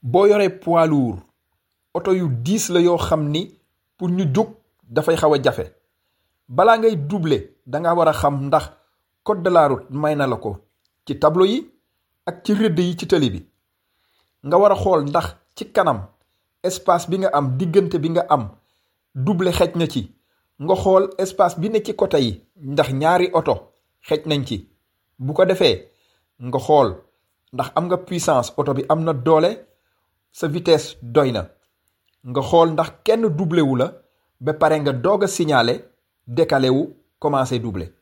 boo yoree poids lourd oto yu diis la yoo xam ni pour ñu jóg dafay xaw a jafe balaa ngay doubler da nga war a xam ndax code de la route may na la ko ci tableau yi ak ci rëdd yi ci tëli bi nga war a xool ndax ci kanam espace bi nga am diggante bi nga am doubler xej na ci nga xool espace bi ne ci côté yi ndax ñaari oto xej nañ ci bu ko defee nga xool ndax am nga puissance oto bi am na doole sa vitesse doy na nga xool ndax kenn doublé wu la ba pare nga doog a signaler décalé wu commencé doubler